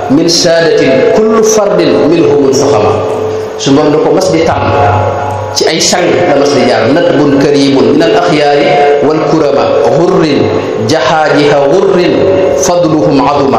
min saadatin kullu fardin minhumul fuxama su moom da ko mas di tànn ci ay sang la mas di jaar nadbun karimun min al axyaari wal kurama xurrin jaxaajiha xurrin fadluhum aduma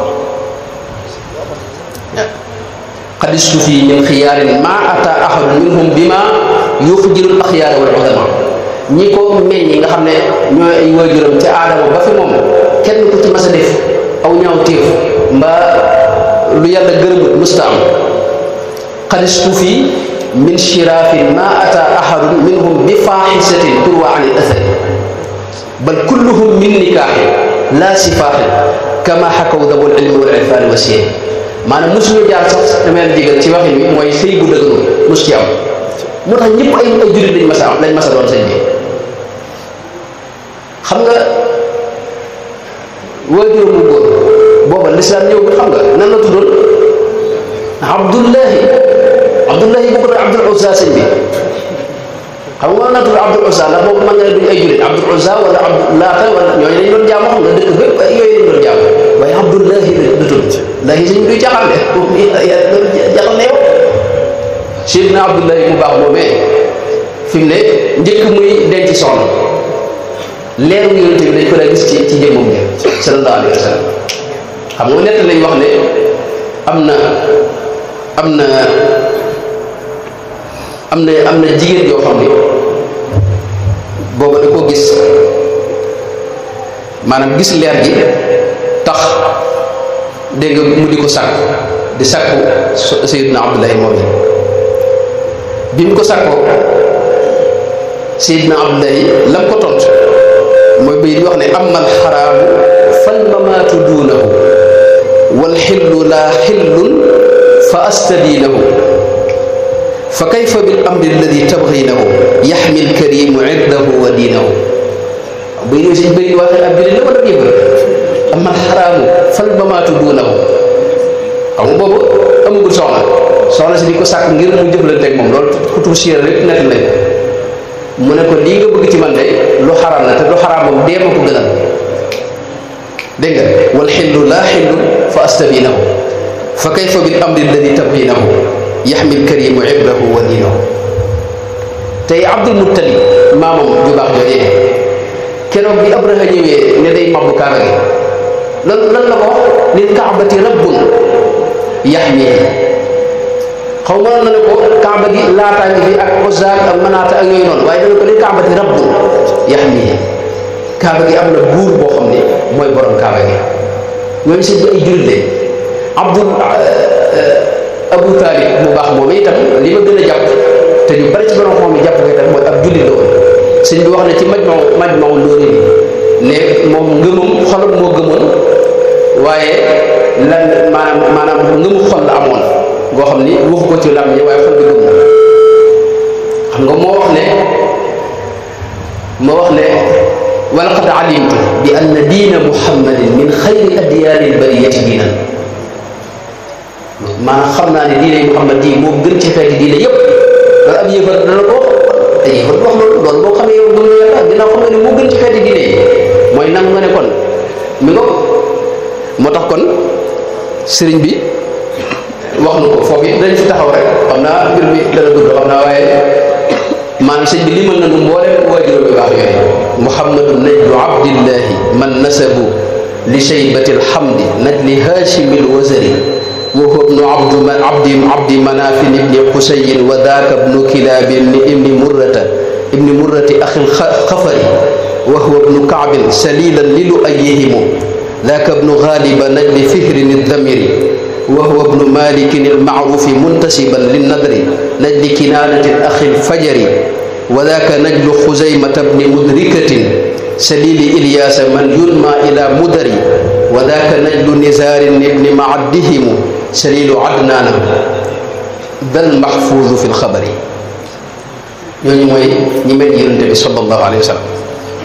xadistu fii min xiyaarin ma ata ahadu minhum bima yuxjirul axyaara wal udama ñi ko meññi nga xam ne ñooy ay waajuram ca aadama ba fi moom kenn ku ci mas a def aw ñaaw téef mbaa lu yàlla gërëmut musta am xadistu fii min shiraafin ma ata ahadun minhum bi faaxisatin turwa an il athari bal kulluhum min nikaaxin laa sifaaxin kama xakaw dabul ilmi wal irfaani wa siyeen maanaam mosuñu jaar sax damay jégal ci waxin wi mooy sëy bu dëgëru mos ci am moo tax ñëpp ay ay jullit lañ mas a am lañ mas a doon sëñ bi xam nga waajuram bu góor booba lislaam ñëw xam nga nan la tuddoon abdullahi abdullahi bu ko doon abdul uzza sëñ bi xam nga na tudd abdul uzza ndax boobu man nga ne duñ ay jullit abdul uzza wala abdul laata wala ñooñu dañ doon jaamu xam nga dëkk bépp yooyu lañ doon jaamu waaye abdullahi la tudd lahi sëñ bi duy jaxal de jaxal ne yow Seydina abdullahi mu baax moomee fi mu ne njëkk muy denc soxna leeru yonent bi dañ ko daa gis ci ci jëmmam bi sallallahu alayhi wa sallam xam nga nett lañ wax ne am na am na am na am na jigéen yoo xam ne booba da ko gis maanaam gis leer gi tax dégg nga mu di ko sàkk di sàkku Seydina Abdullahi moom yi bi mu ko sàkkoo Seydina Abdullahi lam ko tontu mooy bay di wax ne amal xaraamu fal mamaatu duunahu wal xillu laa xillun fa astabiinahu fa kayfa bil amri alladi tabginahu yaxmi lkarimu irdahu wa diinahu bay di suñ bëri waxee ab jullit la wala yëfër amal xaraamu fal mamaatu duunahu xam nga boobu amagul soxna soxna si di ko sàkk ngir mu jëflante ak moom loolu kutubu siira rek nekk nañ mu ne ko lii nga bëgg ci man de lu xaraam la te lu xaraam moom dee ma ko gënal dégg nga wal xillu laa xillu fa astabinahu fa kayfa bil amri alladi tabginahu yaxmi lkarimu ibrahu wa diinahu tey abdul muttalib maamam ju baax joojee keroog bi abraha ñëwee ne day mabbu kaaba gi lan lan la ko wax lil kaabati rabbun yaxmihi xaw ma na ne ko kaaba gi laataa ngi fi ak ozaak ak manaata ak yooyu noonu waaye dana ko lil kaabati rabbun yaxmihi kaaba gi am na buur boo xam ne mooy borom kaaba gi ñooñu sëñ bi ay jullit lañ abdul abu taalib mu baax moom itam li ma gën a jàpp te ñu bari ci borom xam mi jàpp ko itam mooy ab jullit la woon sëñ bi wax ne ci majmaw majmaw loolu ne moom ngëmam xolam moo gëmoon waaye lan maanaam maanaam ngëmu xol la amoon goo xam ni waxu ko ci lam yi waaye xol bi gëm na xam nga moo wax ne moo wax ne walaqad alimtu bi anna diina muhammadin min xayri adyaani lbariyati diinan maanaam xam naa ne diine muhammad di moo gën ci xeeti diine yépp loolu ab yëfar dana ko te yëfar wax loolu loolu boo xamee yow gëm na yàlla ginnaaw xam nga ne moo gën ci xeeti diine yi mooy nangu nga ne kon mi ngo moo tax kon sëriñ bi wax na ko foofu it dañ fi taxaw rek xam naa mbir mi dana gudd xam naa waaye maanaam sëñ bi limal na nu mboolem waajuram bi baax yooyu muhammadu najlu abdillahi man nasabu li shaybati alhamdi najli hashimi alwazari wa huwa ibnu abdu abdi abdi manafin ibni qusayin wa daaka ibnu kilabi ibni murrata ibni murrati axi lxafari wa huwa ibnu kaabin salilan lilu ayihimu ذاك ابن غالب نجل فهر الذمر وهو ابن مالك المعروف منتسبا للنذر نجل كنانة الأخ الفجر وذاك نجل خزيمة بن مدركة سليل إلياس من ينمى إلى مدر وذاك نجل نزار بن معدهم سليل عدنان ذا المحفوظ في الخبر ñooñu mooy ñi mel yonente bi sallallahu alayhi wa sallam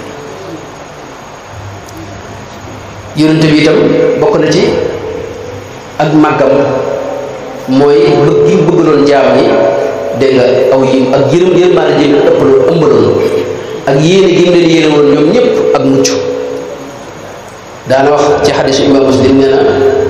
yonente bi itam bokk na ci ak màggam mooy bëgg gi bëggaloon jaam ñi dégg nga aw yi ak yërëm yërmaane ji leen ëppaloon ëmbaloon ak yéene gi mu leen yéene woon ñoom ñëpp ak mucc daana wax ci xadisu imam muslim nee na